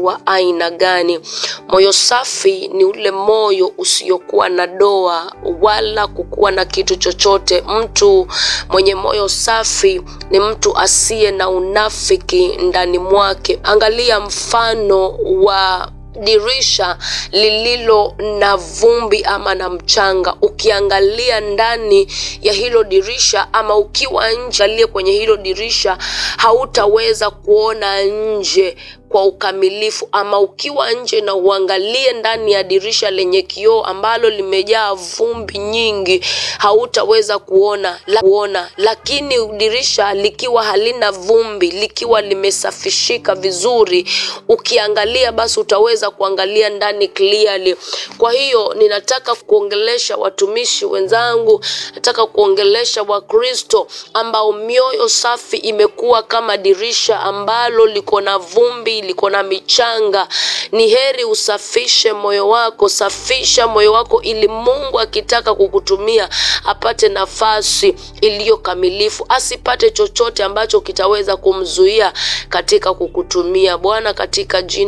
wa aina gani. Moyo safi ni ule moyo usiokuwa na doa wala kukuwa na kitu chochote. Mtu mwenye moyo safi ni mtu asiye na unafiki ndani mwake. Angalia mfano wa dirisha lililo na vumbi ama na mchanga. Ukiangalia ndani ya hilo dirisha ama ukiwa nje, aliye kwenye hilo dirisha, hautaweza kuona nje kwa ukamilifu. Ama ukiwa nje na uangalie ndani ya dirisha lenye kioo ambalo limejaa vumbi nyingi, hautaweza kuona la, kuona. Lakini dirisha likiwa halina vumbi, likiwa limesafishika vizuri, ukiangalia basi utaweza kuangalia ndani clearly. Kwa hiyo ninataka kuongelesha watumishi wenzangu, nataka kuongelesha Wakristo ambao mioyo safi imekuwa kama dirisha ambalo liko na vumbi, liko na michanga. Ni heri usafishe moyo wako, safisha moyo wako ili Mungu akitaka kukutumia apate nafasi iliyo kamilifu, asipate chochote ambacho kitaweza kumzuia katika kukutumia. Bwana, katika jina